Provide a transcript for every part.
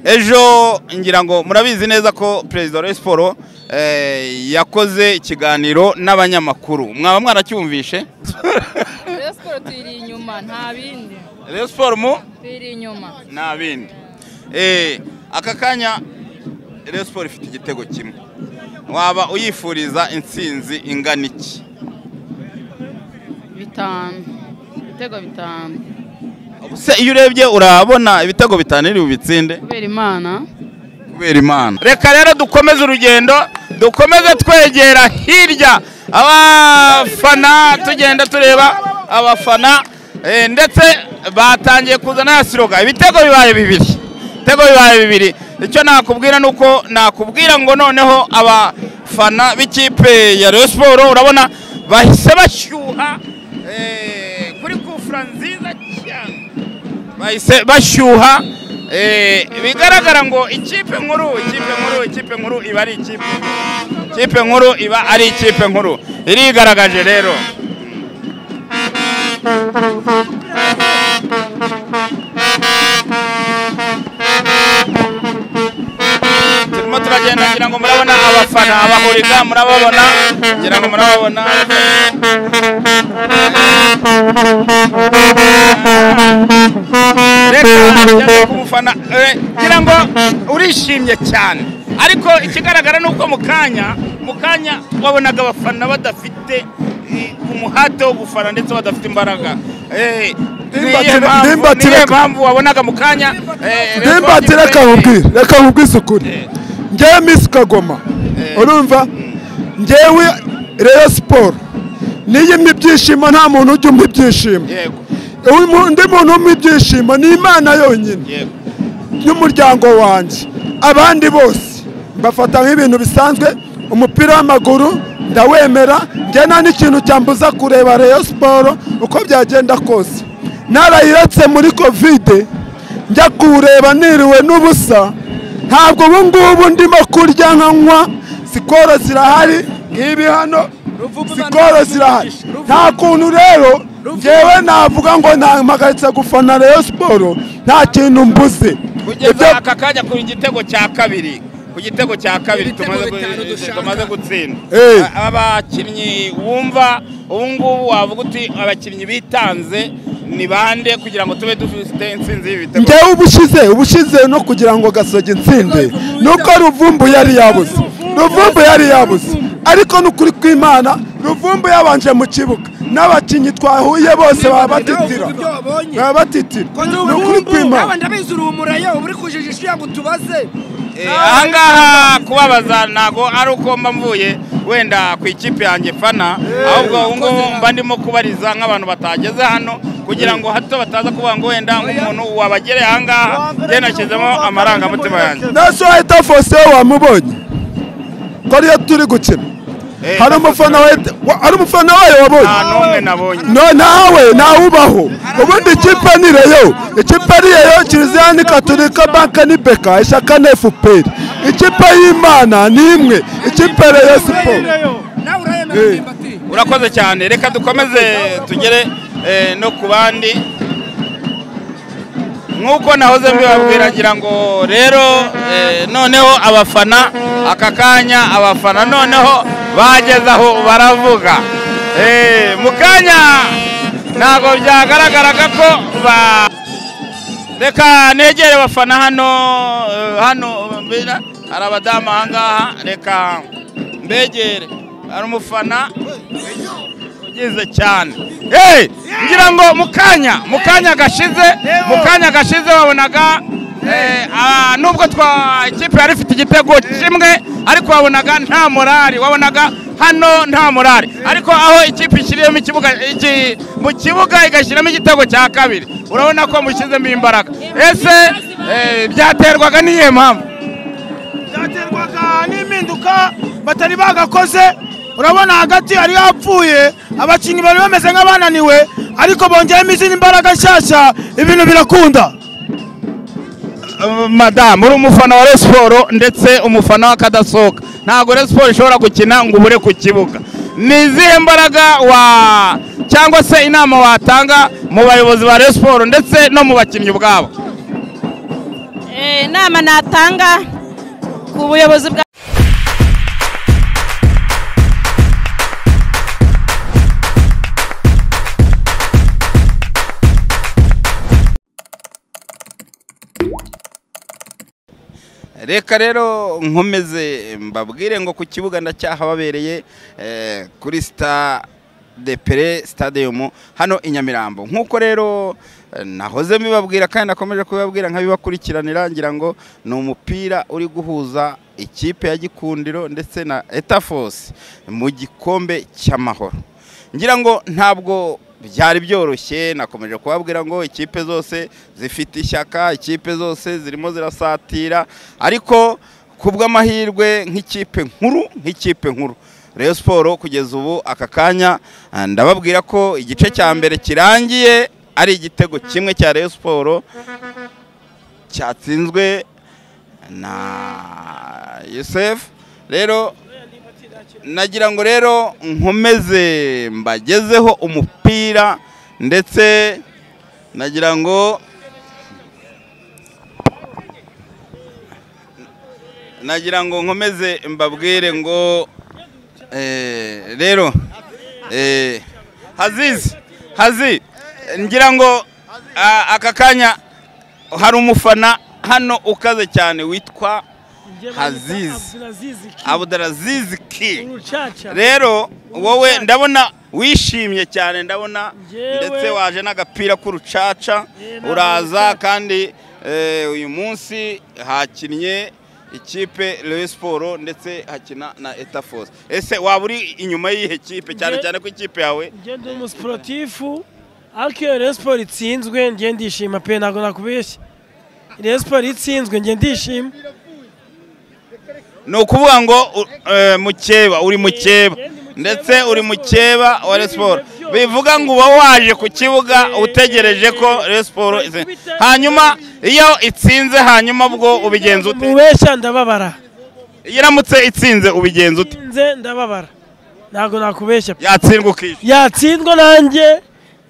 ejo ngira ngo murabizi neza ko perezida wa siporo yakoze ikiganiro n'abanyamakuru mwaba mwaracyumvishe Rayon Sports tuyiri inyuma nta bindi rero siporo mu tuyiri inyuma nta bindi Eh, aka kanya rero siporo ifite igitego kimwe waba uyifuriza intsinzi ingana iki bitanu ibitego bitanu se iyo urebye urabona ibitego bitanu iri bubitsinde kubera imana kubera imana reka rero dukomeze urugendo dukomeze twegera hirya abafana tugenda tureba abafana eh, ndetse batangiye kuzana ya siroga ibitego bibaye bibiri ibitego bibaye bibiri icyo nakubwira ni uko nakubwira ngo noneho abafana b'ikipe ya Rayon Sport urabona bahise bashyuha eh, kuri kufura nziza cyane bahise bashyuha eh, bigaragara ngo ikipe nkuru ikipe nkuru ikipe nkuru iba ari ikipe ikipe nkuru iba ari ikipe nkuru irigaragaje rero turimo turagenda ngira ngo murabona abafana abahuriga murababona ngira ngo murababona reka tujya ku mufana Eh, ngira ngo urishimye cyane ariko ikigaragara ni uko mu kanya mu kanya wabonaga abafana badafite eh, umuhate wo gufana ndetse badafite imbaraga Eh, niyo Nimbatire- mpamvu nimbatire- niyo mpamvu wabonaga mu kanya eh, Rayon Sports nimbatire ifite- reka nkubwire reka nkubwire ukuri ngewe misi kagoma urumva ngewe rero siporo niyo impa ibyishimo nta muntu ujya umpa ibyishimo yego Umu- undi muntu umpa ibyishimo ni imana yonyine yego n'umuryango wanjye abandi bose mbafata nk'ibintu bisanzwe umupira w'amaguru ndawemera njye nta n'ikintu cyambuza kureba reyo siporo uko byagenda kose narayiretse muri kovide njya kuwureba niriwe n'ubusa ntabwo ubu ngubu ndimo kurya nkanywa sikoro zirahari nk'ibi hano sikoro zirahari nta kuntu rero njyewe navuga ngo ntampagaritse gufana reyo siporo nta kintu mbuze kugeza Ibyo- aka kanya ku gitego cya kabiri ku gitego cya kabiri tumaze gu- tumaze gutsinda Eh. A- abakinnyi wumva ubu ngubu wavuga uti abakinnyi bitanze ni bande kugira ngo tube dufite intsinzi y'ibitego njyewe ubushize ubushize no kugira ngo gasoge intsinde nuko ruvumbu yari yabuze ruvumbu yari yabuze ariko ni ukuri kw'imana ruvumbu yabanje mu kibuga n'abakinnyi twahuye bose baba batitira baba batitira ni ukuri kw'imana ndabizi uri umurayo uba uri kujijisha kugira ngo tubaze Eh, ahangaha kubabaza ntago ari uko mba mvuye wenda ku ikipe yanjye fana ahubwo ubu ngubu mba ndimo kubariza nk'abantu batageze hano kugira ngo hato bataza kuvuga ngo wenda nk'umuntu wabagereye ahangaha njye nashyizemo amarangamutima yanjye naso wahita fosiyo wamubonye ko ariyo turi gukina Eh, hari umufana wahita- wa- hari umufana wayo wabonye nta n'umwe nabonye no nawe nawubaho ubundi ikipe ni reyo ikipe ari reyo kiliziya ni katurika banka ni beka ishyaka na efuperi ikipe y'imana ni imwe ikipe reyo siporo nawe Eh. urayemera ndimbati urakoze cyane reka dukomeze tugere eh, no ku bandi nk'uko nahoze mbibabwira ngira ngo rero eh, noneho abafana aka kanya abafana noneho bageze aho baravuga Eh, mu kanya ntabwo byagaragaraga ko ba reka negere abafana hano eh, hano mbira hari abadamu ahangaha reka mbegere hari umufana ugize cyane hey, ngira ngo mu kanya mu kanya gashize mu kanya gashize wabonaga eh, ah, nubwo twa ikipe yari ifite igitego kimwe ariko wabonaga nta morali wabonaga hano nta morali ariko aho ikipe ishyiriyemo ikibuga iki- mu kibuga igashyiramo igitego cya kabiri urabona ko mushyizemo imbaraga ese eh, byaterwaga n'iyihe mpamvu byaterwaga n'impinduka batari bagakoze urabona hagati hari hapfuye abakinnyi bari bameze nk'abananiwe ariko bongeyemo izindi mbaraga nshyashya ibintu birakunda madamu uri umufana wa resiporo ndetse umufana w'akadasohoka ntabwo resiporo ishobora gukina ngo ubure ku kibuga ni izihe mbaraga wa cyangwa se inama watanga mu bayobozi ba resiporo ndetse no mu bakinnyi ubwabo Eh, inama natanga ku buyobozi bwa reka rero nkomeze mbabwire ngo ku kibuga ndacyahababereye eh, kuri sita de pere stadium hano i nyamirambo nk'uko rero eh, nahoze mbibabwira kandi nakomeje kubibabwira nkabibakurikiranira ngira ngo ni umupira uri guhuza ikipe ya gikundiro ndetse na etafos mu gikombe cy'amahoro ngira ngo ntabwo byari byoroshye nakomeje kubabwira ngo ikipe zose zifite ishyaka ikipe zose zirimo zirasatira ariko ku bw'amahirwe nk'ikipe nkuru nk'ikipe nkuru Rayon siporo kugeza ubu aka kanya ah, ndababwira ko igice cya mbere kirangiye ari igitego kimwe cya Rayon siporo cyatsinzwe na Yusef rero nagira ngo rero nkomeze mbagezeho umupira ndetse nagira ngo nagira ngo nkomeze mbabwire ngo eh, rero eh, hazizi hazi ngira ngo ah, aka kanya hari umufana hano ukaze cyane witwa hazizi Abdulaziz Ki. urucaca Rero wowe ndabona wishimye cyane ndabona Njyewe- ndetse waje n'agapira k'urucaca Eh, ntabwo uraza rucaca. kandi eh, uyu munsi hakinnye ikipe Rayon Sport ndetse hakina na Etafos. Ese waba uri inyuma y'ihe kipe cyane Nge- cyane ko ikipe yawe njye ndi umusiporutifu ariko iyo Rayon Sport itsinzwe njye ndishima pe ntabwo nakubeshya Rayon Sport itsinzwe njye ndishima ni ukuvuga ngo u- eh, mukeba uri mukeba Eh, ndi mukeba ndetse wa uri Rayon mukeba wa Sports. Rayon Sport N'ibintu byose. bivuga ngo uba waje ku kibuga Eh, utegereje ko eh, Rayon Sport ize- ikubita- hanyuma iyo itsinze hanyuma bwo ubigenza ute mubeshya ndababara iyo iramutse itsinze ubigenza ute nze ndababara ntabwo nakubeshya pe yatsindwa ukishyura yatsindwa nanjye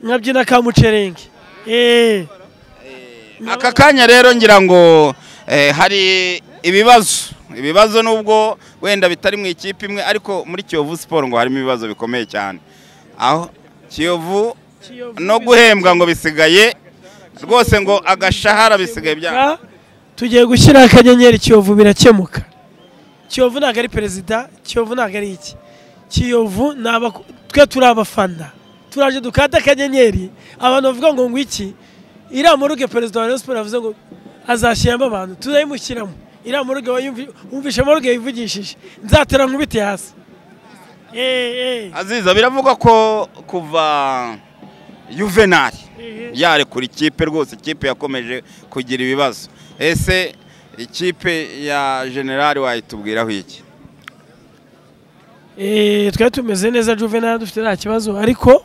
nkabyina ka mucerenge eh aka kanya rero ngira ngo eh, hari ibibazo ibibazo nubwo wenda bitari mu ikipe imwe ariko muri Kiyovu Sport ngo harimo ibibazo bikomeye cyane aho Kiyovu no guhembwa ngo bisigaye rwose ngo agashahara bisigaye bya Ka- tugiye gushyira akanyenyeri kiyovu birakemuka kiyovu ntabwo ari perezida kiyovu ntabwo ari iki kiyovu ni abaku- twe turi abafana turaje dukate akanyenyeri abantu bavuga ngo ngo iki iriya muruge perezida wa Rayon Sport yavuze ngo azashyiramo abantu turayimushyiramo iriya muruge wayumvi- wumvishe muruge yivugishije nzatera nkubite hasi Eh, eh. aziza biravugwa ko kuva Juvenal yarekura ikipe rwose ikipe yakomeje kugira ibibazo ese ikipe ya generali wayitubwiraho iki Eh, twari tumeze neza juvenal dufite nta kibazo ariko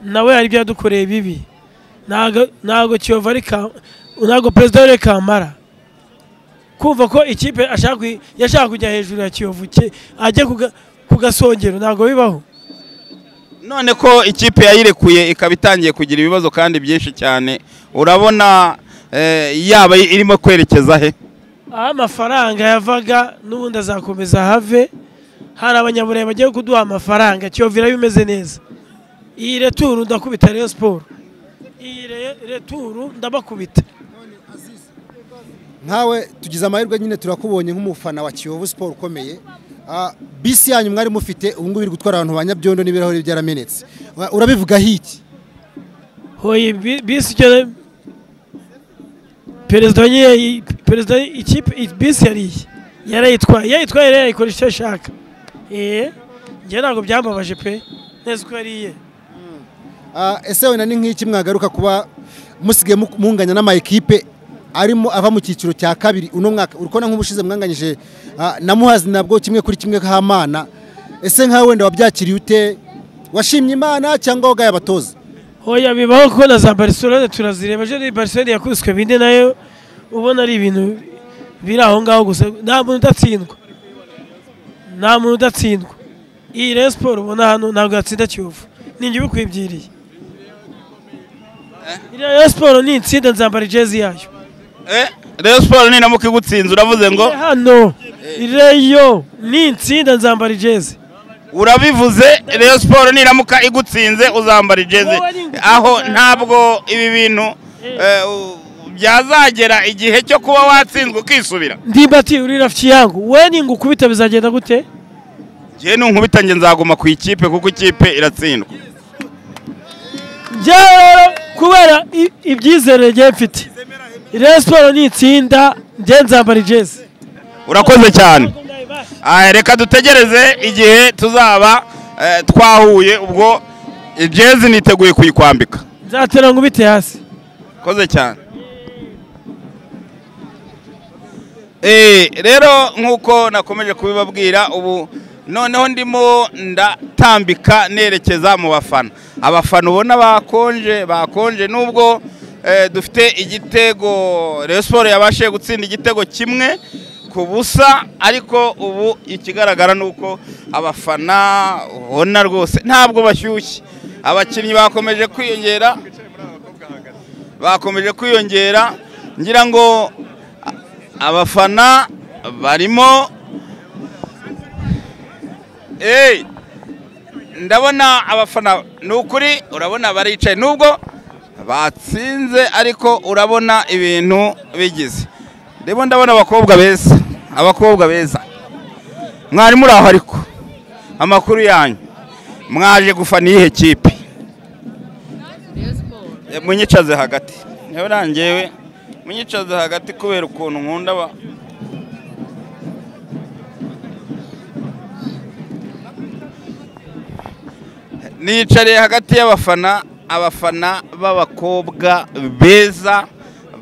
nawe hari ibyo yadukoreye bibi ntago ntago kiyovu ari ka ntago perezida wari kamara kumva ko ikipe ashaka kuyi- yashaka kujya hejuru ya kiyovu ke- ajya kuga- ku gasongero ntago bibaho none ko ikipe yayirekuye ikaba itangiye kugira ibibazo kandi byinshi cyane urabona eh, yaba irimo kwerekeza he aho amafaranga yavaga n'ubundi azakomeza have hari abanyaburayi bagiye kuduha amafaranga kiyovu iraba imeze neza iyi returu ndakubita reyo siporo iyi re- returu ndabakubita nkawe tugize amahirwe nyine turakubonye nk'umufana wa Kiyovu Sport ukomeye Ah, bisi yanyu mwari mufite ubu ngubu iri gutwara abantu ba Nyabyondo n'ibirahuri byaramenetse Wa- urabivugaho iki hoye bi- bisi icyo perezida wa nyiri perezida ikipe i- bisi yariye yarayitwaye iyo ayitwaye rero yayikoresha icyo ashaka eee njye ntabwo byambabaje pe neza uko yariye Ah, ese wenda ni nk'iki mwagaruka kuba musigaye mu- munganya n'ama ekipe arimo ava mu cyiciro cya kabiri uno mwaka urikubona nk'ubushize mwanganyije ah, na muhazi nabwo kimwe kuri kimwe k'amana ese nkawe wenda wabyakiriye ute washimye imana cyangwa wagaye abatoza hoya bibaho kuko na za barisorone turazireba ejo ni barisorone yakubiswe bine nayo ubona ari ibintu biri aho ngaho gusa nta muntu udatsindwa nta muntu udatsindwa iyi rero siporo ubona hano ntabwo yatsinda kiyovu ni njye ubikwibyiriye iriya rero siporo ni itsinda nzambara ijezi yayo Eh, Rayon Sports niramuka igutsinze uravuze ngo hano reyo ni insinda nzambara ijezi urabivuze Rayon Sports niramuka igutsinze uzambara ijezi Wowe ni ingufu aho cyane. ntabwo ibi bintu eh, u- byazagera igihe cyo kuba watsinzwe ukisubira ndimbati uri rafiki yangu we ningukubita bizagenda gute njyewe nunkubita njye nzaguma ku ikipe kuko ikipe iratsindwa njyewe rero kubera i- ibyizere njye mfite reyo siporo ni itsinda njye nzambara ijezi urakoze cyane Ah, reka dutegereze igihe tuzaba eh, twahuye ubwo ijezi niteguye kuyikwambika nzatera nkubite hasi koze cyane Eh, rero nk'uko nakomeje kubibabwira ubu noneho ndimo ndatambika nerekeza mu bafana abafana ubona bakonje bakonje nubwo eh, dufite igitego Rayon Sports yabashije gutsinda igitego kimwe ku busa ariko ubu ikigaragara ni uko abafana ubona rwose ntabwo bashyushye abakinnyi bakomeje kwiyongera bakomeje kwiyongera ngira ngo a- abafana barimo Hey, ndabona abafana ni ukuri urabona baricaye nubwo batsinze ariko urabona ibintu bigize rero ndabona abakobwa beza abakobwa beza mwari muri aho ariko amakuru yanyu mwaje gufana iyihe kipe Eh, munyicaze hagati yarangewe munyicaze hagati kubera ukuntu nkunda ba nicariye hagati y'abafana abafana b'abakobwa beza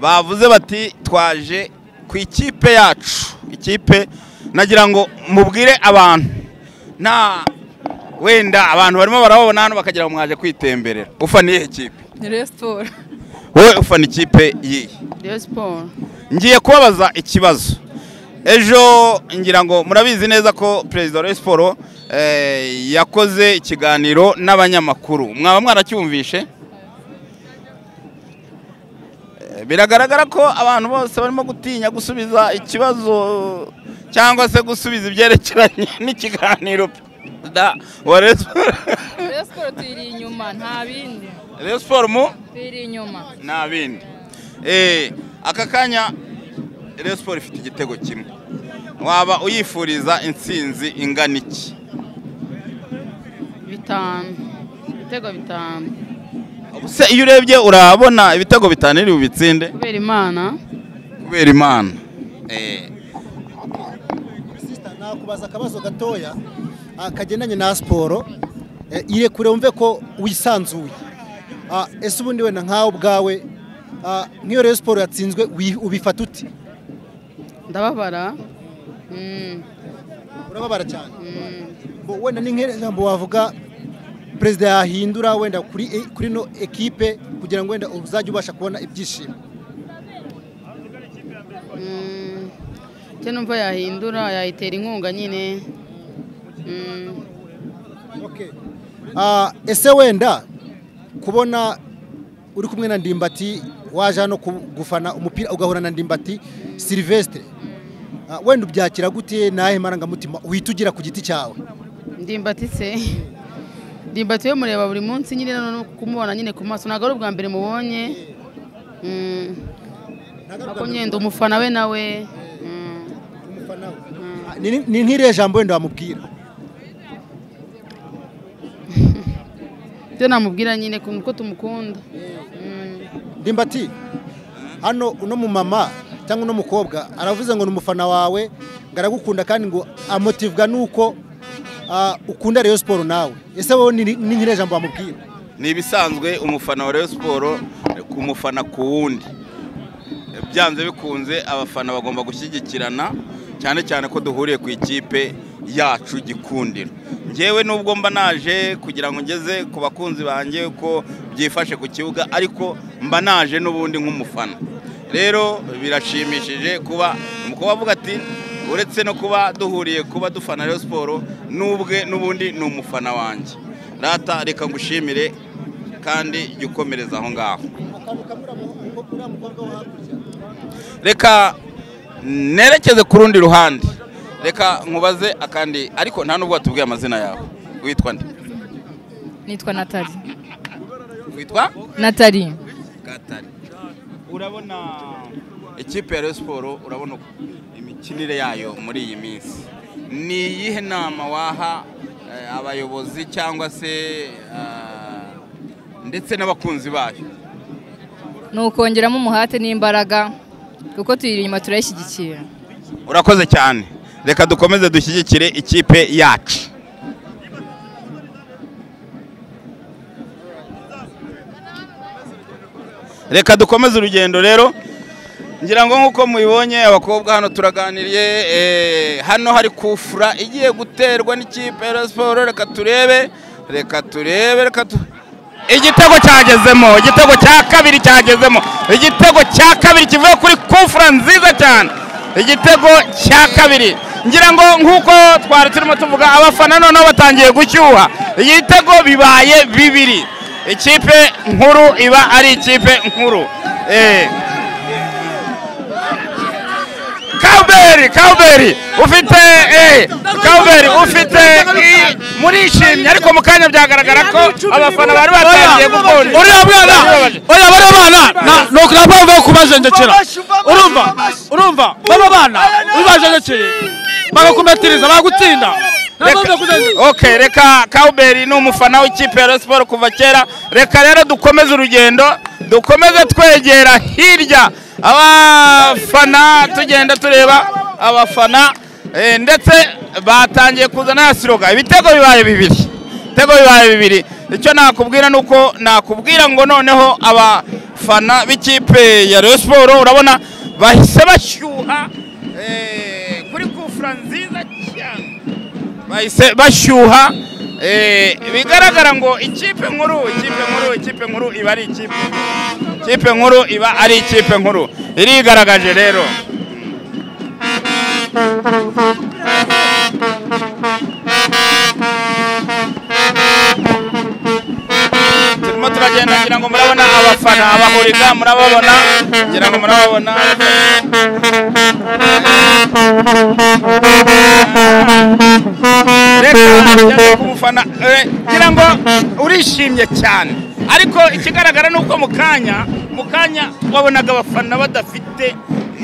bavuze bati twaje ku ikipe yacu ikipe nagira ngo mubwire abantu nta wenda abantu barimo barababona hano bakagira ngo mwaje kwitemberera ufana iyihe kipe Rayon Sports. wowe ufana ikipe yihe Rayon Sports. ngiye kubabaza ikibazo ejo ngira ngo murabizi neza ko perezida wa Rayon Sports, eh, yakoze ikiganiro n'abanyamakuru mwaba mwaracyumvishe Eh, biragaragara ko abantu bose barimo gutinya gusubiza ikibazo cyangwa se gusubiza ibyerekeranye n'ikiganiro perezida wa Rayon Sports. Rayon Sports tuyiri inyuma nta bindi. Rayon Sports mu Tuyiri inyuma. nta bindi Eh, aka kanya Rayon Sports ifite igitego kimwe waba uyifuriza intsinzi ingana iki Bitanu. Ibitego bitanu. se iyo urebye urabona ibitego bitanu iri bubitsinde Kubera Imana. kubera imana Eh, nakubaza akabazo gatoya ah, kagendanye na siporo Eh, irekure wumve ko wisanzuye Ah, ese ubundi wenda nkawe ubwawe ah, nk'iyo rero siporo yatsinzwe wi- ubifata uti Ndababara. Mm, urababara cyane mm. Bo- wenda ni nk'ijambo wavuga perezida yahindura wenda kuri e- kuri no ekipe kugira ngo wenda uzajye ubasha kubona ibyishimo Mm. Cyo numva yahindura yayitera inkunga nyine. Mm. Okay. Ah, ese wenda kubona uri kumwe na ndimbati waje hano ku- gufana umupira ugahura na ndimbati Sylvestre Ah, wenda ubyakira gute nahe marangamutima witugira ku giti cyawe ndimbati se ndimbati we mureba buri munsi nyine no kumubona nyine ku maso ntabwo ari ubwa mbere mubonye Mm. Ntabwo nyine ndi umufana we nawe Mm. Ah, ni ni nk'iriya jambo wenda wamubwira ibyo namubwira nyine ku- ko tumukunda Mm. ndimbati hano uno mumama cyangwa uno mukobwa aravuze ngo ni umufana wawe ngo aragukunda kandi ngo amotivwa nuko ah, ukunda Rayon Sport nawe ese wowe ni ni nk'iriya jambo wamubwira ni ibisanzwe umufana wa Rayon Sports ku mufana ku wundi byanze bikunze abafana bagomba gushyigikirana cyane cyane ko duhuriye ku ikipe yacu gikundiro ngewe nubwo mba naje kugira ngo ngeze ku bakunzi banjye ko byifashe ku kibuga ariko mba naje n'ubundi nk'umufana rero birashimishije kuba umukobwa avuga ati uretse no kuba duhuriye kuba dufana Rayon Sports n'ubwe n'ubundi ni umufana wanjye rata reka ngushimire kandi jya ukomereza aho ngaho reka nerekeze ku rundi ruhande reka nkubaze akandi ariko nta nubwo watubwiye amazina yawe witwa nde nitwa natali witwa natali gatari urabona ikipe ya Rayon siporo urabona imikinire yayo muri iyi minsi ni iyihe nama waha eh, abayobozi cyangwa se eh, ndetse n'abakunzi bayo ni ukongeramo umuhate n'imbaraga kuko tuyiri inyuma turayishyigikira urakoze cyane reka dukomeze dushyigikire ikipe yacu reka dukomeze urugendo rero ngira ngo nk'uko mubibonye abakobwa hano turaganiriye eh, hano hari kufura igiye guterwa n'ikipe ya Rayon siporo reka turebe reka turebe reka tu igitego cyagezemo igitego cya kabiri cyagezemo igitego cya kabiri kivuye kuri kufura nziza cyane igitego cya kabiri ngira ngo nk'uko twari turimo tuvuga abafana noneho batangiye gushyuha igitego bibaye bibiri ikipe nkuru iba ari ikipe nkuru Eh. Kawberi Kawberi ufite eh Kawberi ufite i- murishimye ariko mu kanya byagaragara ko abafana bari batangiye gukunda uriya mwana oya bariya bana na- ni ukuri baba bavuye kubajenjekera urumva urumva baba bana ubajenjekeye bagakumetiriza bagagutinda Reka- okay reka Kauberi ni umufana w'ikipe ya Rayon Sport kuva kera reka rero dukomeze urugendo dukomeze twegera hirya abafana tugenda tureba abafana eh, ndetse batangiye kuzana ya siroga ibitego bibaye bibiri ibitego bibaye bibiri icyo nakubwira ni uko nakubwira ngo noneho abafana b'ikipe ya Rayon Sport urabona bahise bashyuha eh, kuri kufura nziza cyane bahise bashyuha eh, bigaragara ngo ikipe nkuru ikipe nkuru ikipe nkuru iba ari ikipe ikipe nkuru iba ari ikipe nkuru irigaragaje rero turimo turagenda ngira ngo murabona abafana abahuriga murababona ngira ngo murababona reka tujya ku mufana Eh, ngira ngo urishimye cyane ariko ikigaragara ni uko mu kanya mu kanya wabonaga abafana badafite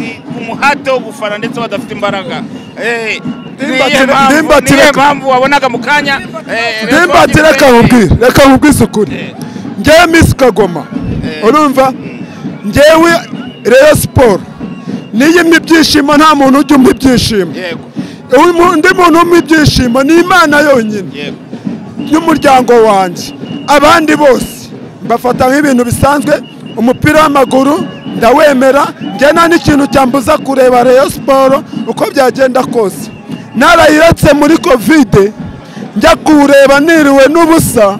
eh, umuhate wo gufana ndetse badafite imbaraga Eh, ni iyihe Ndimbatire- mpamvu- ni ndimbatire- iyihe mpamvu wabonaga mu kanya eh, Rayon ndimbati Sports- reka nkubwire reka nkubwire ukuri ngewe misi kagoma urumva ngewe reyo siporo niyo imwe ibyishimo nta muntu ujya umpa ibyishimo yego Umu- undi muntu umpa ibyishimo ni imana yonyine yego y'umuryango wanjye abandi bose mbafata nk'ibintu bisanzwe umupira w'amaguru ndawemera njye nta n'ikintu cyambuza kureba reyo siporo uko byagenda kose narayiretse muri kovide njya kuwureba niriwe n'ubusa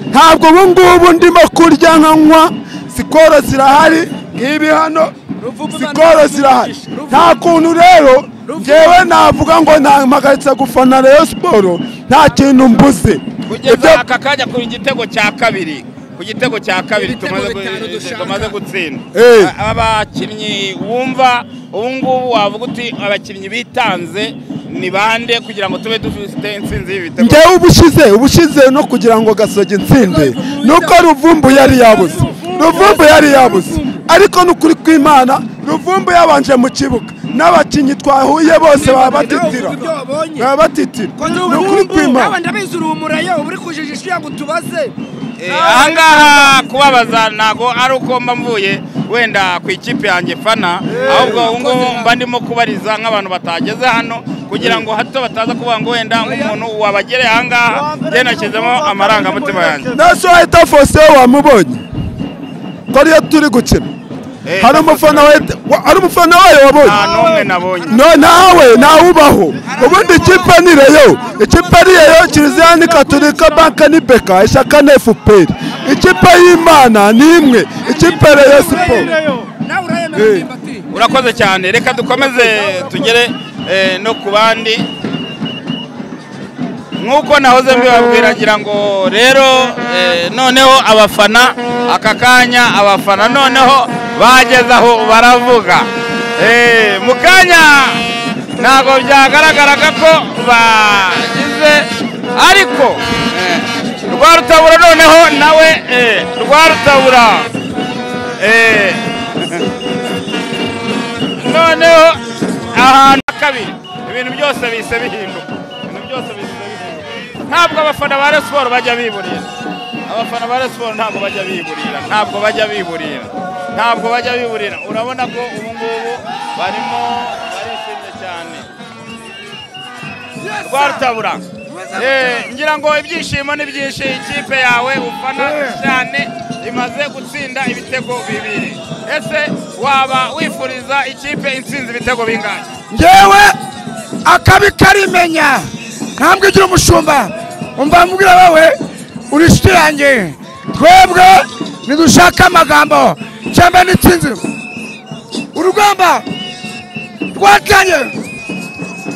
ntabwo ubu ngubu ndimo kurya nkanywa sikoro zirahari nk'ibi hano sikoro zirahari nta kuntu rero ngewe navuga ngo nampagaritse gufana reyo siporo nta kintu mbuze kugeza aka kanya ku gitego cya kabiri ku gitego cya kabiri Ibitego tumaze gu- bitanu dushaka. tumaze gutsinda Eh. A- abakinnyi wumva ubu ngubu wavuga uti abakinnyi bitanze ni bande kugira ngo tube dufite intsinzi y'ibitego ngewe ubushize ubushize no kugira ngo gasoge intsinde nuko ruvumbu yari yabuze ruvumbu yari yabuze ariko n'ukuri kw'imana ruvumbu yabanje mu kibuga n'abakinnyi twahuye bose baba batitira Uvuga ibyo wabonye. baba batitira ni ukuri ubu kw'imana nawe ndabizi uri umurayo uba uri kujeje ijwi yangu tubaze Eh, ahangaha kubabaza ntago ari uko mba mvuye wenda ku ikipe yanjye fana ahubwo ubu ngubu mba ndimo kubariza nk'abantu batageze hano kugira ngo hato bataza kuvuga ngo wenda nk'umuntu wabagereye ahangaha njye nashyizemo amarangamutima yanjye naso wahita fose wamubonye ko ariyo turi gukina Eh, hari umufana wa- wa- hari umufana wayo nta wabonye n'umwe nabonye no nawe ntawubaho ubundi ikipe ni reyo ikipe ari reyo kiliziya ni katurika banke ni beka ishyaka ni efuperi ikipe y'imana ni imwe ikipe reyo siporo nawe urayemera nimba ati urakoze cyane reka dukomeze tugere eh, no ku bandi nk'uko nahoze mbibabwira ngira ngo rero eh, noneho abafana aka kanya abafana noneho bageze aho baravuga Eh, mu kanya ntabwo byagaragaraga ko bagize ariko eh, rwa rutabura noneho nawe eh, rwa rutabura eh, noneho ahantu ha kabiri ibintu byose bihise bihinduka ibintu byose bihise bihinduka ntabwo abafana ba Rayon Sports bajya biburira abafana ba Rayon Sports ntabwo bajya biburira ntabwo bajya biburira ntabwo bajya biburira urabona ko ubu ngubu barimo barishimye cyane rwa rutabura Eh, ngira ngo ibyishimo ni byinshi ikipe yawe ufana cyane imaze gutsinda ibitego bibiri ese waba wifuriza ikipe intsinzi ibitego bingahe ngewe akabi karimenya ntambwe igira umushumba umva mubwira wowe uri inshuti yanjye twebwe ntidushaka amagambo cyangwa n'itsinzi urugamba rwatanye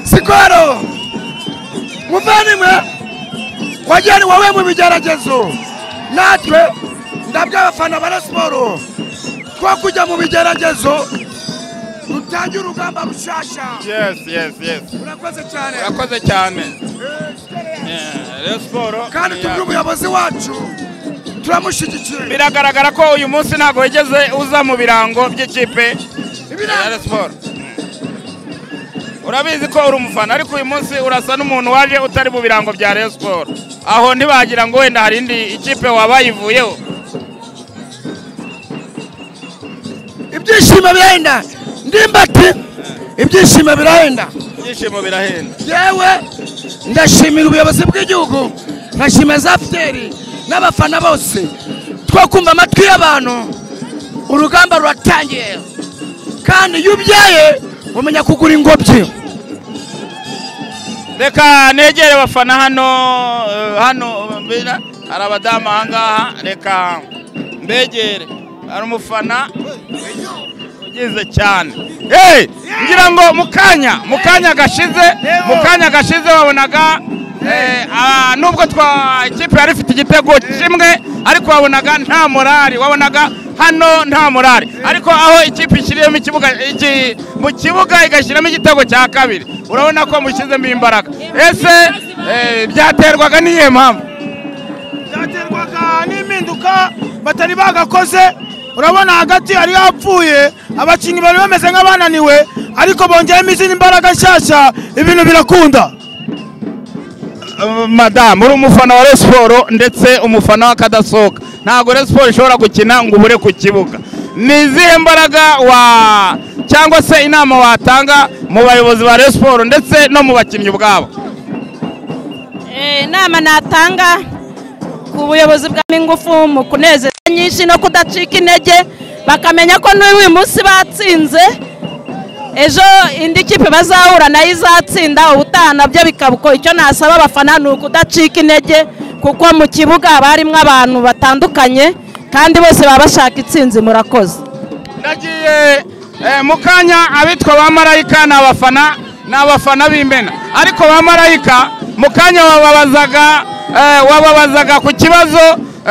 sikoro muvandimwe wageni wowe mu bigeragezo natwe ndabyo abafana ba Rayon Sports two kujya mu bigeragezo dutange urugamba rushyashya yes yes yes urakoze cyane urakoze cyane Rayon Sports kandi ni tubwire iya- umuyobozi wacu turamushyigikiye biragaragara ko uyu munsi ntabwo wigeze uza mu birango by'ikipe ya Rayon Sports urabizi ko uri umufana ariko uyu munsi urasa n'umuntu waje utari mu birango bya Rayon Sports aho ntibagira ngo wenda hari indi ikipe wabayivuyeho ibyishimo birahenda ndimbati ibyishimo birahenda ibyishimo birahenda yewe ndashimira ubuyobozi bw'igihugu nkashimira za fideli n'abafana bose two kumva amatwi y'abantu urugamba ruratangiye kandi iyo ubyaye umenya kugura ingobyi reka negere abafana hano eh, hano mbera hari abadamu aha ngaha reka mbegere hari umufana ugize cyane hey, ngira ngo mu kanya mu kanya gashize mu kanya gashize wabonaga eh, ah, nubwo twa ikipe yari ifite igitego kimwe ariko wabonaga nta morali wabonaga hano nta morali ariko aho ikipe ishyiriyemo ikibuga iki- mu kibuga igashyiramo igitego cya kabiri urabona ko mushyizemo imbaraga ese eh, byaterwaga n'iyihe mpamvu byaterwaga n'impinduka batari bagakoze urabona hagati yari yapfuye abakinnyi bari bameze nk'abananiwe ariko bongeyemo izindi mbaraga nshyashya ibintu birakunda madamu uri umufana wa Rayon Sports ndetse umufana w'akadasohoka ntabwo Rayon Sports ishobora gukina ngo ubure ku kibuga ni izihe mbaraga wa cyangwa se inama watanga mu bayobozi ba Rayon Sports ndetse no mu bakinnyi ubwabo Eh, inama natanga ku buyobozi bwamo ingufu mu kunezeza nyinshi no kudacika intege bakamenya ko n'uyu munsi batsinze ejo indi kipe bazahura nayo izatsinda ubutaha nabyo bikaba uko icyo nasaba abafana ni ukudacika intege kuko mu kibuga haba harimo abantu batandukanye kandi bose baba bashaka intsinzi murakoze ndagiye eh, mu kanya abitwa ba marayika ni abafana ni abafana b'imena ariko ba marayika mu kanya wababazaga eh, wababazaga ku kibazo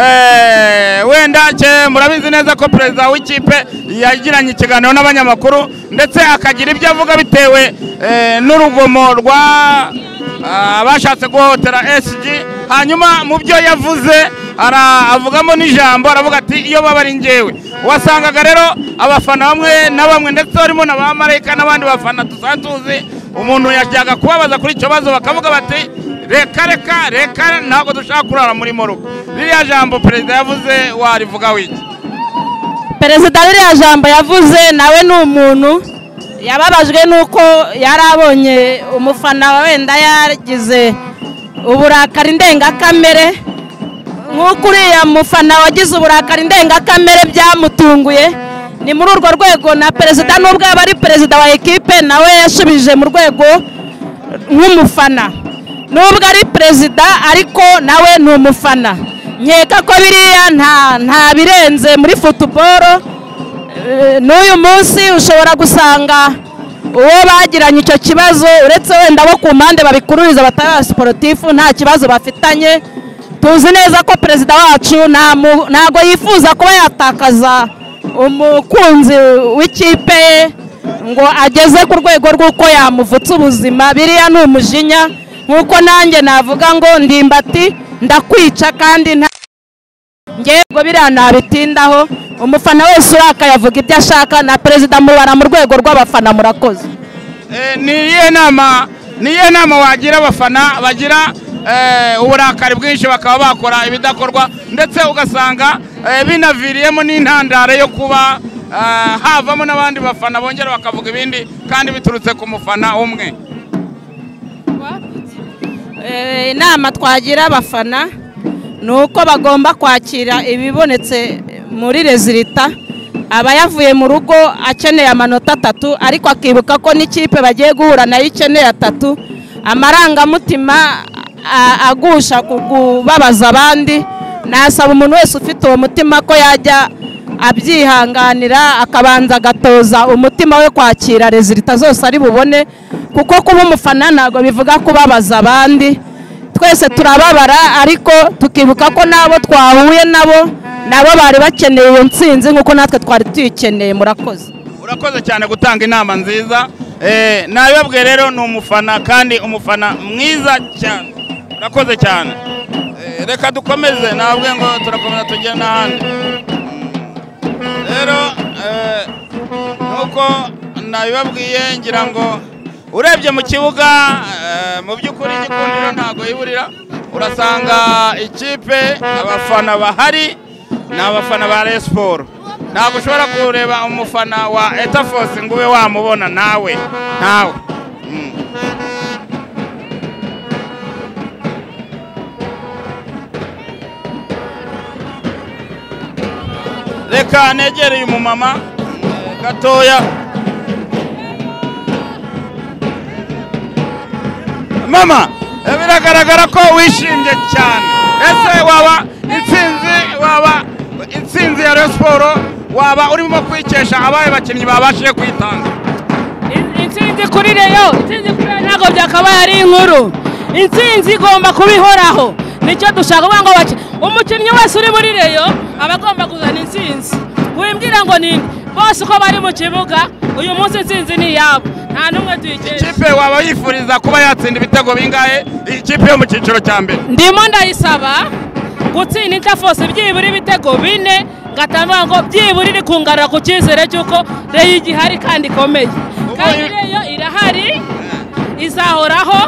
eh, wenda cye murabizi neza ko perezida w'ikipe yagiranye ikiganiro n'abanyamakuru ndetse akagira ibyo avuga bitewe eh, n'urugomo rwa ah, abashatse guhohotera SG hanyuma mu byo yavuze ara- avugamo n'ijambo aravuga ati iyo baba ari njyewe wasangaga rero abafana bamwe na bamwe ndetse barimo na ba marayika n'abandi bafana dusanzwe tuzi umuntu yajyaga kubabaza kuri icyo kibazo bakavuga bati reka reka reka ntabwo dushaka kurara muri morugo ririya jambo perezida yavuze warivuga wiki perezida ririya jambo yavuze nawe ni umuntu yababajwe n'uko yari abonye umufana wenda yagize uburakari ndengakamere nk'uko uriya mufana wagize uburakari ndengakamere byamutunguye ni muri urwo rwego na perezida n'ubwo yaba ari perezida wa ekipe nawe yashubije mu rwego nk'umufana nubwo ari perezida ariko nawe ni umufana nkeka ko biriya nta nta birenze muri futuboro Eh, n'uyu munsi ushobora gusanga uwo bagiranye icyo kibazo uretse wenda abo ku mpande babikururiza batari aba siporutifu nta kibazo bafitanye tuzi neza ko perezida wacu nta mu- ntago yifuza kuba yatakaza umukunzi w'ikipe ye ngo ageze ku rwego rw'uko yamuvutsa ubuzima biriya ni umujinya nk'uko nanjye navuga ngo ndimbati ndakwica kandi nta ngewe biriya nabitindaho umufana wese urakaye avuga ibyo ashaka na perezida mubara mu rwego rw'abafana murakoze ni iyihe nama ni iyihe nama wagira abafana bagira eh, uburakari bwinshi bakaba bakora ibidakorwa ndetse ugasanga eh, binaviriyemo n'intandaro yo kuba eh, havamo n'abandi bafana bongera bakavuga ibindi kandi biturutse ku mufana umwe Eh, inama twagira abafana ni uko bagomba kwakira ibibonetse muri rezilita aba yavuye mu rugo akeneye amanota atatu ariko akibuka ko n'ikipe bagiye guhura nayo ikeneye atatu amarangamutima a- agusha ku kubabaza abandi nasaba umuntu wese ufite uwo mutima ko yajya abyihanganira akabanza agatoza umutima we kwakira rezilita zose ari bubone kuko kuba umufana ntabwo bivuga kubabaza abandi twese turababara ariko tukibuka ko n'abo twahuye nabo nabo bari bakeneye iyo nsinzi nk'uko natwe twari tuyikeneye murakoze urakoze cyane gutanga inama nziza eh, nabibabwiye rero ni umufana kandi umufana mwiza cyane urakoze cyane Eh, reka dukomeze ntabwo ngo turakomeza tugere n'ahandi Mm. rero eh, nk'uko nabibabwiye ngira ngo urebye mu kibuga eh, mu by'ukuri igikundiro ntabwo yiburira urasanga ikipe abafana bahari ni abafana ba Rayon Sport ntabwo ushobora kureba umufana wa etafosi ngo ube wamubona nawe ntawe Mm. reka negere uyu mumama eh, gatoya mama eh, biragaragara ko wishimye cyane ese waba intsinzi waba intsinzi ya Rayon Sport waba urimo kwikesha abaye bakinnyi babashije kwitanga intsinzi kuri reyo intsinzi kuri reyo ntabwo byakabaye ari inkuru intsinzi igomba kuba ihoraho nicyo dushaka kuvuga ngo bake umukinnyi wese uri muri reyo aba agomba kuzana intsinzi wimbwira ngo ni bose uko bari mu kibuga uyu munsi intsinzi ni iyabo nta n'umwe tuyikesha ikipe waba yifuriza kuba yatsinda ibitego bingahe iyi kipe yo mu cyiciro cya mbere ndimo ndayisaba gutsinda itafose byibura ibitego bine ngatanga ngo byibura iri kungarura ku cyizere cy'uko reyo igihari kandi ikomeye kandi reyo irahari izahoraho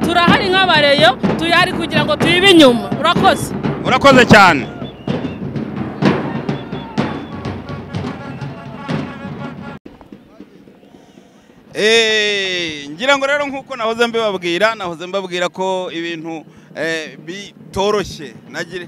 turahari nk'abareyo turahari kugira ngo tuyibe inyuma urakoze urakoze cyane Eh, ngira ngo rero nk'uko nahoze mbibabwira nahoze mbabwira ko ibintu eh, bitoroshye nagire